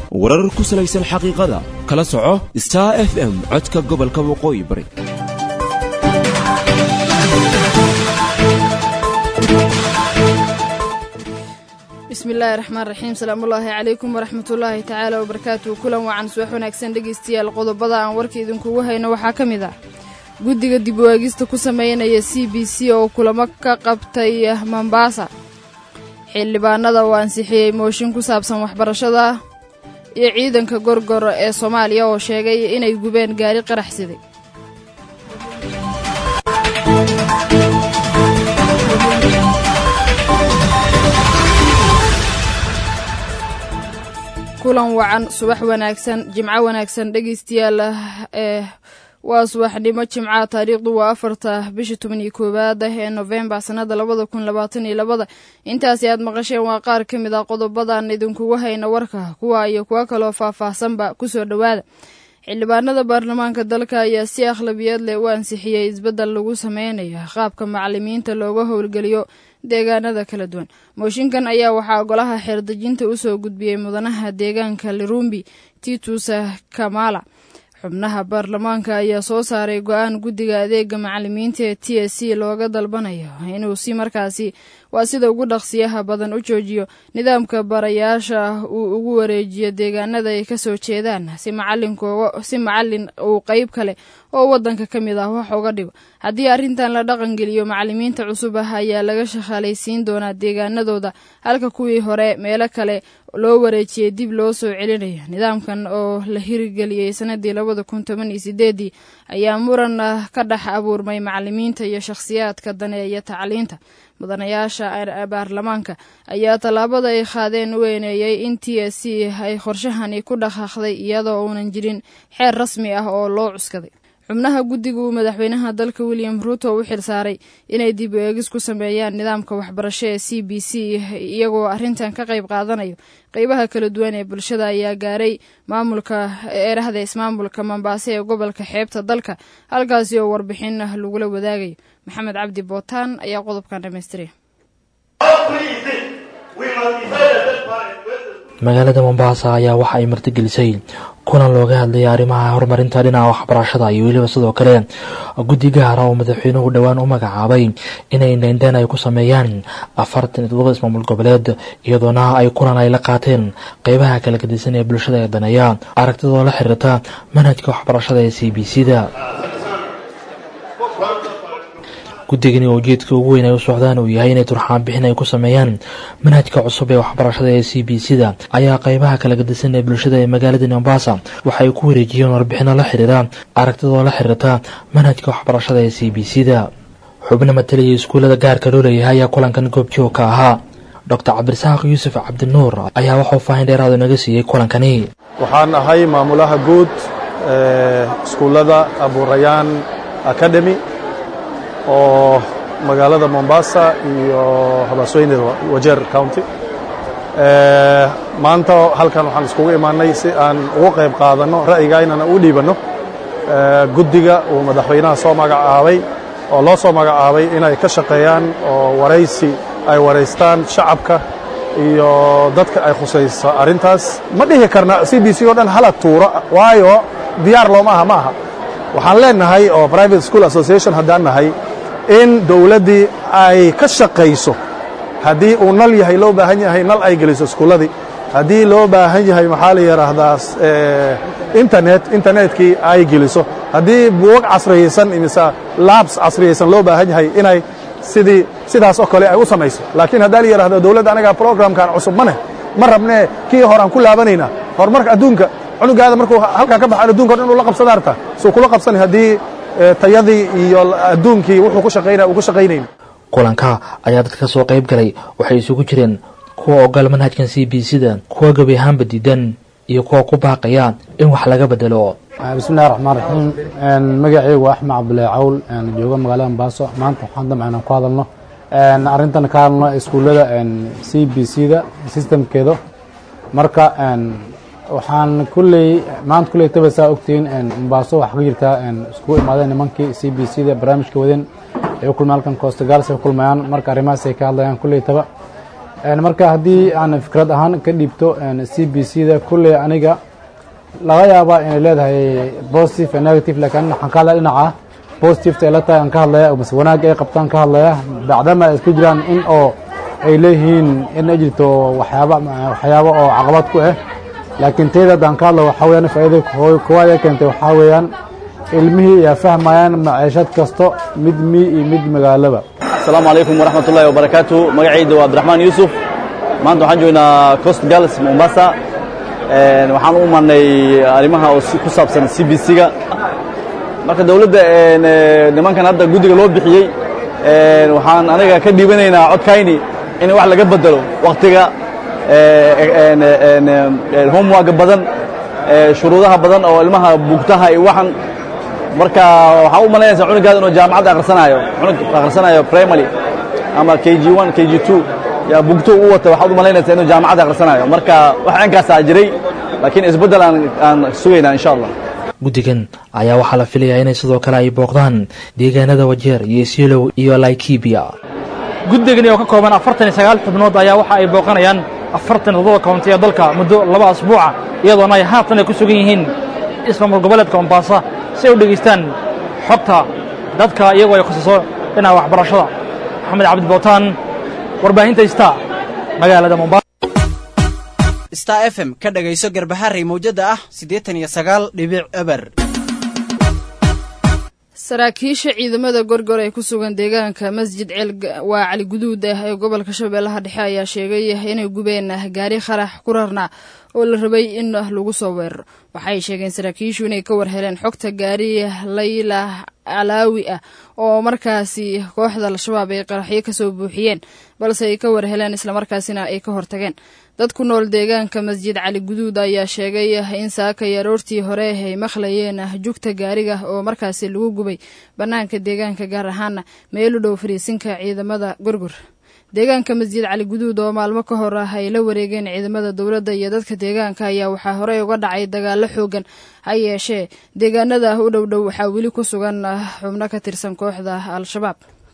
warar ku salaysan xaqiiqada kala soco star f m codka gobolka waqooyi bari bismillaahi raxmaan raxiim salaamullaahi calaykum waraxmatullaahi tacaala wabarakaatuhu kulan wacan subax wanaagsan dhegaystayaal qodobada aan warka idinkugu hayno waxaa ka mid ah guddiga dib waagista ku sameynaya c b c oo kulamo ka qabtay mombaasa xildhibaanada oo ansixiyey mooshin ku saabsan waxbarashada iyo ciidanka gorgor ee soomaaliya oo sheegay inay gubeen gaari qaraxsiday kulan wacan subax wanaagsan jimco wanaagsan dhegaystayaal ee waa subaxnimo jimca taariikhdu waa afarta bisha toban iyo koowaad ee nofembar sannada labada kun labaatan iyo labada intaasi aad maqasheen waa qaar ka mid ah qodobadan idinkugu hayna warka kuwa iyo kuwo kaloo faah-faahsanba kusoo dhowaada xildhibaanada baarlamaanka dalka ayaa si akhlabiyeed leh u ansixiyey isbeddel lagu sameynayo qaabka macalimiinta looga howlgeliyo deegaanada kala duwan mooshinkan ayaa waxaa golaha xeerdejinta usoo gudbiyey mudanaha deegaanka lirumbi titusa kamala xubnaha baarlamaanka ayaa soo saaray go-aan guddiga adeega macalimiinta ee t s c looga dalbanayo inuu si markaasi waa sida ugu dhaqsiyaha badan u joojiyo nidaamka barayaasha uu ugu wareejiyo deegaanada ay kasoo jeedaan si si macalin uu qeyb kale oo wadanka ka mid ah wax uga dhigo haddii arrintan la dhaqangeliyo macalimiinta cusub ah ayaa laga shaqaalaysiin doonaa deegaanadooda halka kuwii hore meelo kale loo wareejiyey dib loo soo celinayo nidaamkan oo la hirgeliyey sanadii labada kun toban iyo sideedii ayaa muran ka dhex abuurmay macalimiinta iyo shakhsiyaadka daneeya tacliinta mudanayaasha baarlamaanka ayaa tallaabada ay qaadeen u eeneeyey in t s c ay qorshahani ku dhaqaaqday iyadoo uunan jirin xeer rasmi ah oo loo cuskaday xubnaha guddiga uu madaxweynaha dalka william ruuto u xil saaray inay dib eegis ku sameeyaan nidaamka waxbarasho ee c b c iyagoo arrintan ka qayb qaadanayo qeybaha kala duwan ee bulshada ayaa gaaray maamulka eerahda ismaamulka mombaaso ee gobolka xeebta dalka halkaasi oo warbixin lagula wadaagayo maxamed cabdi bootaan ayaa qodobkan dhamaystiraya magaalada mombaasa ayaa waxa ay martigelisay kulan looga hadlayay arrimaha horumarinta dhinaca waxbarashada iyo weliba sidoo kale guddi gaara oo madaxweynuhu dhowaan u magacaabay inay indheindheen ay ku sameeyaan afartan iyo todoba ismaamul goboleed iyadoona ay kulan ay la qaateen qeybaha kala gadisan ee bulshada ee daneeya aragtidoo la xiriirta manhajka waxbarashada ee c b c da guddigani oo ujeedka ugu weyn ay u socdaan uu yahay inay turxaan bixin ay ku sameeyaan manhajka cusub ee waxbarashada ee c b c da ayaa qeybaha kala gadisan ee bulshada ee magaalada mombasa waxay ku wareejiyeen warbixino la xiriira aragtidoo la xiriirta manhajka waxbarashada ee c b c da xubno matalaya iskuullada gaarka loo leeyahay ayaa kulankan goobjoog ka ahaa doctor cabdirasaaq yuusuf cabdinuur ayaa waxuu faahin dheeraadu naga siiyey kulankani waxaan ahay maamulaha guud ee iskuullada abuurayaan academy oo magaalada mombasa iyo habaasweyne wajeer county maanta halkan waxaan iskugu imaanay si aan ugu qayb qaadanno ra'yigaynana u dhiibanno guddiga uu madaxweynaha soo magacaabay oo loo soo magacaabay inay ka shaqeeyaan oo waraysi ay waraystaan shacabka iyo dadka ay khusayso arrintaas ma dhihi karna c b c oo dhan hala tuuro waayo diyaar looma aha ma aha waxaan leenahay oo private school association haddaan nahay in dowladdii ay ka shaqayso haddii uu nal yahay loo baahan yahay nal ay geliso iskuulladii haddii loo baahan yahay maxaa la yidhaahdaa internet internetkii ay geliso haddii buugag casriyaysan imise labs casriyaysan loo baahan yahay inay sidii sidaas oo kale ay u samayso laakiin haddaa la yidhahdo dowladda anagaa programkan cusub ma neh ma rabnee kii horaan ku laabanaynaa horumarka adduunka cunugaada markuu halkaa ka baxaan adunka o dhan uu la qabsada arta suu kula qabsani haddii tayadii iyo adduunkii wuxuu ku shaqaynaya uu ku shaqaynayn kulanka ayaa dadka soo qayb galay waxay isugu jireen kuwa ogal manhajkan c b c da kuwa gebi ahaanba diidan iyo kuwa ku baaqaya in wax laga bedelo bismillahi raxmaan raxiim magacaygu waa axmed cabdulaahi cawl jooga magaalada mombaaso maanta waxaan damca inaan ku hadalno arrintan ka hadalno iskuullada c b c da sistamkeeda marka waxaan kulley maanta kulley taba saa ogtihiin mombaaso waxaa ka jirtaa iskugu imaadeen nimankii c b c da barnaamijka wadeen ay u kulmayaan halkan coostagals ay u kulmayaan marka arrimahaas ay ka hadlayaan kulley taba marka haddii aan fikrad ahaan ka dhiibto c b c da kulley aniga laga yaabaa inay leedahay positive and negative laakiin waxaan ka hadlaya dhinaca positiveta ay la tahay aan ka hadlaya mase wanaag ay qabtaan ka hadlaya bacdama ay isku jiraan in oo ay leeyihiin in ay jirto waxyaaba waxyaabo oo caqabad ku ah laakiin teyda haddaan ka hadlo waxaa weyaan faa'iida koowaad ay keentay waxaa weeyaan ilmihii ayaa fahmayaan maciishad kasto mid mii iyo mid magaalaba asalaamu calaykum waraxmat ullahi wabarakaatu magacayda waa abdiraxmaan yuusuf maanta waxaan joognaa coast girls mombasa waxaan u imanay arrimaha oo ku saabsan c b c-ga marka dowladda nimankan hadda guddiga loo bixiyey waxaan aniga ka dhiibanaynaa codkayni in wax laga bedelo wakhtiga homeworka badan shuruudaha badan oo ilmaha bugtaha iyo waxan marka waxaa u malaynaysaa cunugaada inuu jaamacadda akhrisanaayo cunug akhrisanaayo primary ama k g one k g two yaa bugto u wata waxaad u malaynaysaa inuu jaamacadda akhrisanaayo marka wax cinkaasaa jiray laakiin isbeddel aan aan sugaynaa insha allah guddigan ayaa waxaa la filayaa inay sidoo kale ay booqdaan deegaanada wajeer iyo siilow iyo laikibia guddigani oo ka kooban afartan iyo sagaal xubnood ayaa waxa ay booqanayaan afartan toddoba koonti ee dalka muddo laba asbuuca iyadoona ay haatan ay ku sugan yihiin ismaamul goboleedka mombaasa si ay u dhegaystaan xogta dadka iyagoo ay khususo dhinaca waxbarashada maxamed cabdi bootaan warbaahinta star magaalada mombasa star f m ka dhagayso garbaharey mawjadda ah siddeetan iyo sagaal dhibic eber saraakiisha ciidamada gorgor ee ku sugan deegaanka masjid ceel waa cali guduud ah ee gobolka shabeellaha dhexe ayaa sheegay inay gubeen gaari qarax ku rarna oo la rabay in lagu soo weeraro waxay sheegeen saraakiishu inay ka warheleen xogta gaari layla calaawi ah oo markaasi kooxda al-shabaab ay qaraxyo kasoo buuxiyeen balse ay ka warheleen islamarkaasina ay ka hortageen dad ku nool deegaanka masjid cali guduud ayaa sheegay in saakay aroortii hore ay maqlayeen jugta gaariga oo markaasi lagu gubay bannaanka deegaanka gaar ahaana meel u dhow fariisinka ciidamada gorgor deegaanka masjid cali guduud oo maalmo ka hor ah ay la wareegeen ciidamada dowladda iyo dadka deegaanka ayaa waxaa horey uga dhacay dagaallo xoogan ha yeeshee deegaanada u dhow dhow waxaa weli ku sugan xubno ka tirsan kooxda al-shabaab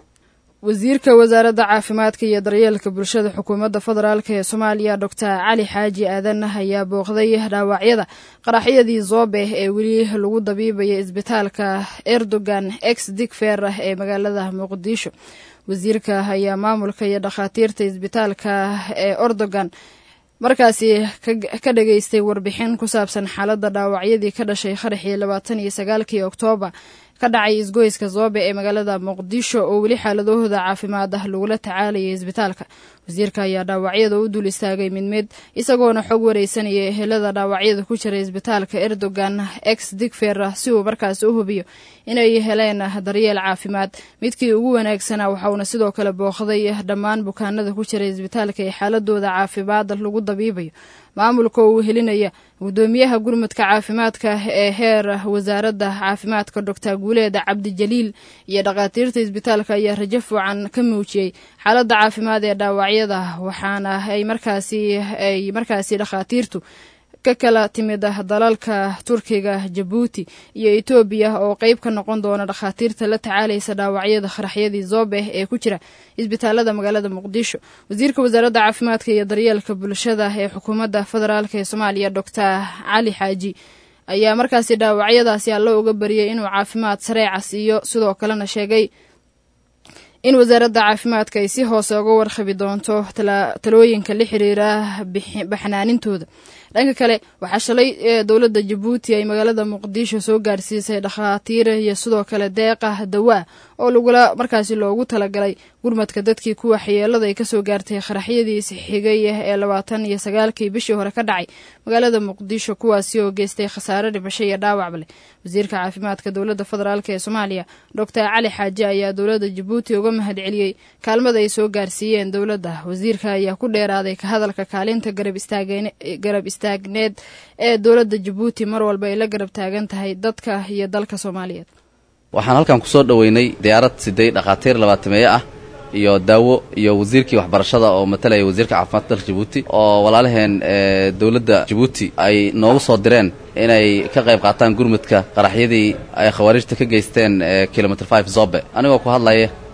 wasiirka wasaaradda caafimaadka iyo daryeelka bulshada xukuumadda federaalk ee soomaaliya doctor cali xaaji aadan ayaa booqday dhaawacyada qaraxyadii zoobe ee weli lagu dabiibaya isbitaalka erdogan ex digfer ee magaalada muqdisho wasiirka ayaa maamulka iyo dhakhaatiirta isbitaalka ee erdogan markaasi ka dhageystay warbixin ku saabsan xaaladda dhaawacyadii ka dhashay qaraxii labaatan iyo sagaalkii oktoobar ka dhacay isgoyska zoobe ee magaalada muqdisho oo weli xaaladahooda caafimaad ah lagula tacaalayay isbitaalka wasiirka ayaa dhaawacyada u dul istaagay mid mid isagoona xog wareysanaya ehelada dhaawacyada ku jira isbitaalka erdogan ex digfer si uu markaasi u hubiyo inay heleen daryeel caafimaad midkii ugu wanaagsanaa waxauna sidoo kale booqday dhammaan bukaanada ku jira isbitaalka ee xaaladooda caafimaad lagu dabiibayo maamulka uu helinaya gudoomiyaha gurmudka caafimaadka ee heer wasaaradda caafimaadka doctor guuleed cabdijaliil iyo dhakhaatiirta isbitaalka ayaa rajo fiican ka muujiyey xaaladda caafimaad ee dhaawacyada waxaana ay markaasi ay markaasi dhakhaatiirtu ka kala timid dalalka turkiga jabuuti iyo etoobiya oo qeyb ka noqon doona dhakhaatiirta la tacaalaysa dhaawacyada qaraxyadii zoobe ee ku jira isbitaalada magaalada muqdisho wasiirka wasaaradda caafimaadka iyo daryeelka bulshada ee xukuumadda federaalk ee soomaaliya doctor cali xaaji ayaa markaasi dhaawacyadaasi allo uga bariyay inuu caafimaad sareeca siiyo sidoo kalena sheegay in wasaaradda caafimaadka ay si hoose uga warqabi doonto talooyinka la xiriira baxnaanintooda dhanka kale waxaa shalay dowladda jabuuti ay magaalada muqdisho soo gaarsiisay dhakhaatiir iyo sidoo kale deeqa dawaa oo lagula markaasi loogu talagalay gurmadka dadkii kuwa waxyeelada ay kasoo gaartay qaraxyadii isxigay ee labaatan iyo sagaalkii bishii hore ka dhacay magaalada muqdisho kuwaasi oo geystay khasaare dhimasho iyo dhaawacba leh wasiirka caafimaadka dowladda federaalk ee soomaaliya doctor cali xaaji ayaa dowladda jabuuti uga mahad celiyey kaalmada ay soo gaarsiiyeen dowladda wasiirka ayaa ku dheeraaday ka hadalka kaalinta garab istaagneed ee dowladda jabuuti mar walba ay la garab taagan tahay dadka iyo dalka soomaaliyeed waxaan halkan ku soo dhoweynay diyaarad siday dhakhaatiir labaatameeye ah iyo daawo iyo wasiirkii waxbarashada oo matalaya wasiirka caafimaadka dalka jabuuti oo walaalaheen dowladda jabuuti ay noogu soo direen inay ka qayb qaataan gurmudka qaraxyadii ay khawaarijta ka geysteen kilomitr five zobe anigoo ku hadlaya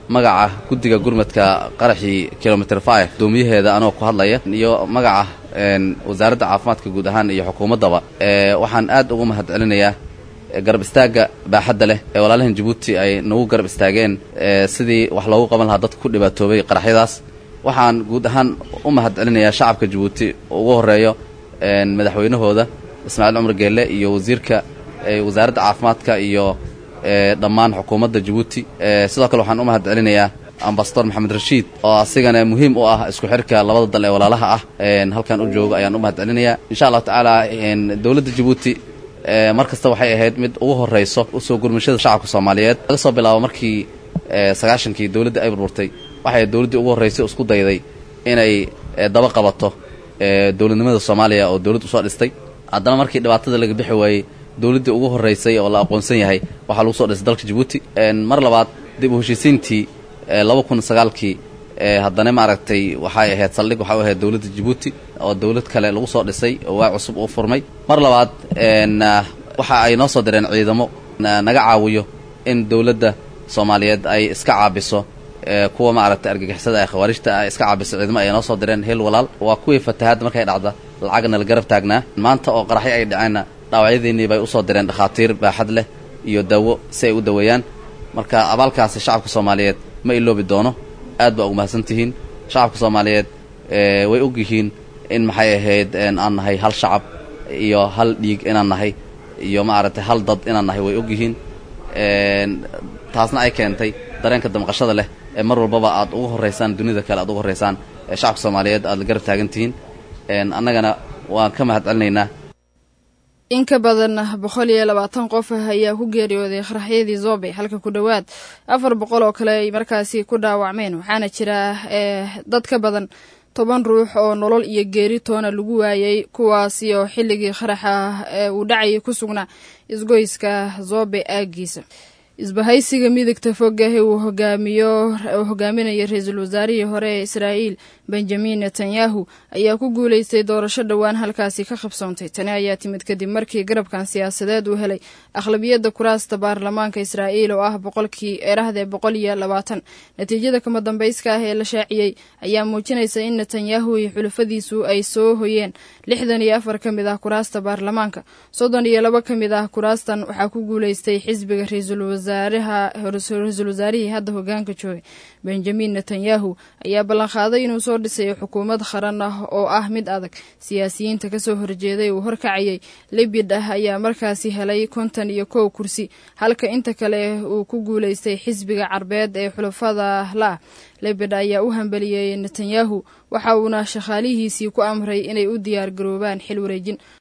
magaca guddiga gurmadka qaraxii kilomitr five doomiyaheeda anoo ku hadlaya iyo magaca wasaaradda caafimaadka guud ahaan iyo xukuumaddaba waxaan aad ugu mahad celinayaa garab istaagga baaxadda leh ee walaalahan jabuuti ay nagu garab istaageen sidii wax loogu qaban lahaa dadka ku dhibaatoobay qaraxyadaas waxaan guud ahaan u mahad celinayaa shacabka jabuuti ugu horreeyo madaxweynahooda ismaaciil cumar geelle iyo wasiirka wasaaradda caafimaadka iyo dhammaan xukuumadda jabuuti sidoo kale waxaan u mahad celinayaa ambasador maxamed rashiid oo asigana muhiim u ah isku xirka labada dal ee walaalaha ah halkan u joogo ayaan u mahad celinayaa insha allahu tacaala dowladda jabuuti mar kasta waxay ahayd mid ugu horrayso usoo gurmashada shacabka soomaaliyeed laga soo bilaabo markii sagaashankii dowladda ay burburtay waxay dowladdii ugu horraysay isku dayday inay daba qabato dowladnimada soomaaliya oo dowladd usoo dhistay haddana markii dhibaatada laga bixi waayey dowladdii ugu horraysay oo la aqoonsan yahay waxaa lagu soo dhisay dalka jabuuti mar labaad dib u heshiisiintii laba kun sagaalkii haddana maaragtay waxay ahayd saldhig waxay u ahayd dowladda jabuuti oo dowlad kale lagu soo dhisay oo waa cusub uu furmay mar labaad waxa ay noo soo direen ciidamo naga caawiyo in dowladda soomaaliyeed ay iska caabiso kuwa maaragtay argagixisada ee khawaarijta ah iska caabiso ciidamo ay noo soo direen hel walaal waa kuwii fatahaadda markay dhacda lacagna la garab taagnaa maanta oo qaraxyo ay dhaceenna dhaawacyadiinnii bay usoo direen dhakhaatiir baaxad leh iyo dawo si ay u daweeyaan marka abaalkaasi shacabka soomaaliyeed ma iloobi doono aad baa ugu mahadsan tihiin shacabka soomaaliyeed way og yihiin in maxay ahayd aan nahay hal shacab iyo hal dhiig inaan nahay iyo maaragtay hal dad inaan nahay way og yihiin taasna ay keentay dareenka damqashada leh ee mar walbaba aad ugu horraysaan dunida kale aad ugu horraysaan ee shacabka soomaaliyeed aad la garab taagan tihiin annagana waan ka mahad celinaynaa in ka badan boqol iyo labaatan qof ayaa ku geeriyooday qaraxyadii zobe halka ku dhowaad afar boqol oo kale ay markaasi ku dhaawacmeen waxaana jira dad ka badan toban ruux oo nolol iyo geeri toona lagu waayay kuwaasi oo xilligii qaraxa uu dhacayay ku sugnaa isgoyska zobe aagiisa isbahaysiga midigta fogahe uu hogaamiyo uu hogaaminaya ra-iisul wasaarihii hore ee israa'iil benjamin netanyahu ayaa ku guuleystay doorasho dhowaan halkaasi ka qabsoontay tani ayaa timid kadib markii garabkan siyaasadeed uu helay akhlabiyadda kuraasta baarlamaanka israa'iil oo ah boqolkii eerahdee boqol iyo labaatan natiijada kama dambayska ah ee la shaaciyey ayaa muujinaysa in netanyahu iyo xulafadiisu ay soo hoyeen lixdan iyo afar ka mid ah kuraasta baarlamaanka soddon iyo laba ka mid ah kuraastan waxaa ku guuleystay xisbiga ra-iisul ra-iisul wasaarihii hadda hogaanka joogay benjamin netanyahu ayaa ballanqaaday inuu soo dhisayo xukuumad qaran ah oo ah mid adag siyaasiyiinta kasoo horjeeday uu horkacayay libid ah ayaa markaasi helay konton iyo kow kursi halka inta kale uu ku guuleystay xisbiga carbeed ee xulafada la libid ayaa u hambeliyey netanyahu waxa uuna shaqaalihiisii ku amray inay u diyaar garoobaan xil wareejin